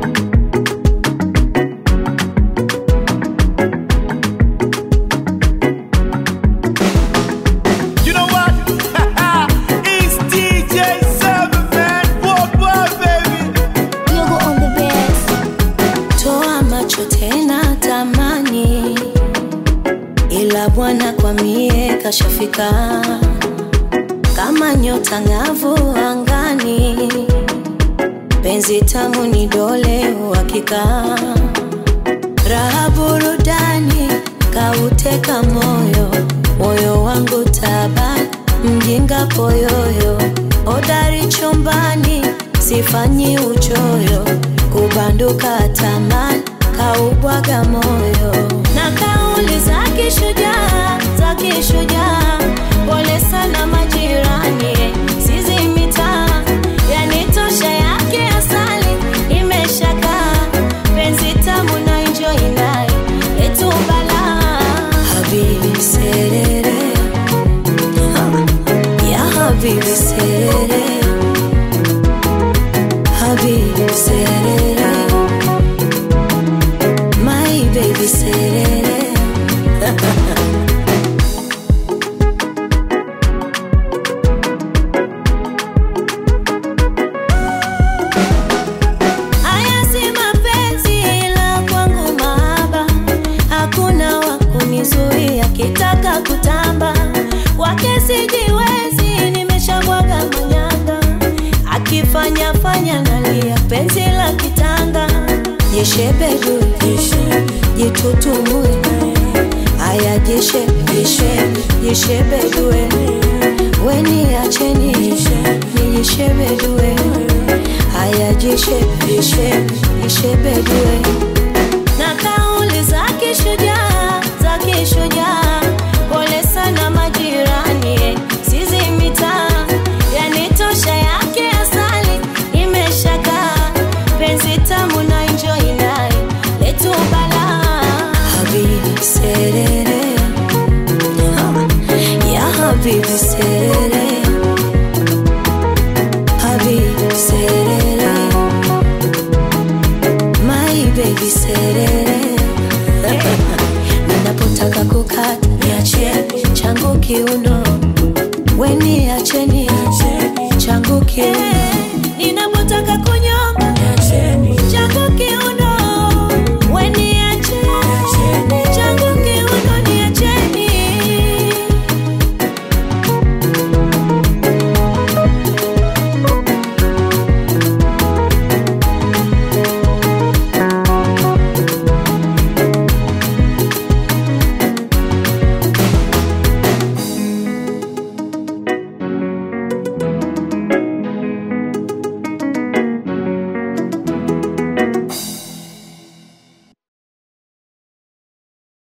You know what? it's DJ Seven Man. Worldwide, baby. Yogo on the best. toa macho tena tamani, ila Bwana kwa mie kashafika kama nyota ng'avu angani, penzi tamu ni dole uhakika, raha burudani kauteka moyo, moyo wangu taba mjinga poyoyo, odari chumbani sifanyi uchoyo, kubanduka tamani kaubwaga moyo na kauli za kishujaa za kishujaa, pole sana majirani, sizi mitaa yanitosha yake asali imeshakaa penzi tamu na enjoy naye letu balaa habibi serere ya habibi serere habibi serere my baby serere Haya si mapenzi ila kwangu mahaba, hakuna wa kunizuia kitaka kutamba kwake sijiwezi, nimeshabwaga manyanga, akifanya fanya nalia, penzi la kitanga jishebedui jitutumue, haya jishe jishe jishebedue, weni acheni nijishebedue haya jishe jishe jishebedue